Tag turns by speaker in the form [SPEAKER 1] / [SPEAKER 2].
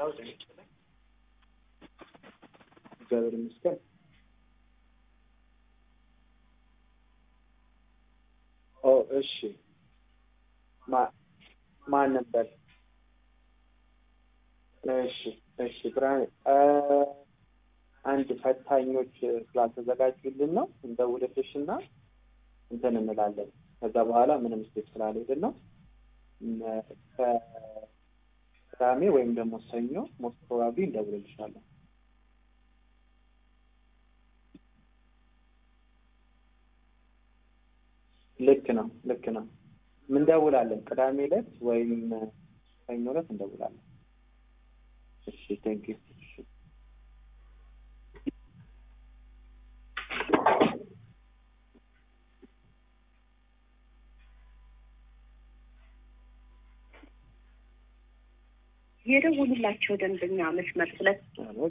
[SPEAKER 1] እግዚአብሔር ይመስገን። ኦ እሺ፣ ማ ማን ነበር? እሺ እሺ፣ ብርሃን እ አንድ ፈታኞች ስላልተዘጋጁልን ነው እንደውልልሽ እና እንትን እንላለን። ከዛ በኋላ ምንም ስቴፕ ስላልሄድን ነው ከቅዳሜ ወይም ደግሞ ሰኞ ሞስት ፕሮባብሊ እንደውልልሻለን። ልክ ነው ልክ ነው። እንደውላለን ቅዳሜ ዕለት ወይም ሰኞ ዕለት እንደውላለን። እሺ ቴንክ ዩ። እሺ
[SPEAKER 2] የደውሉላቸው ደንበኛ መስመር ስለ
[SPEAKER 1] አሎ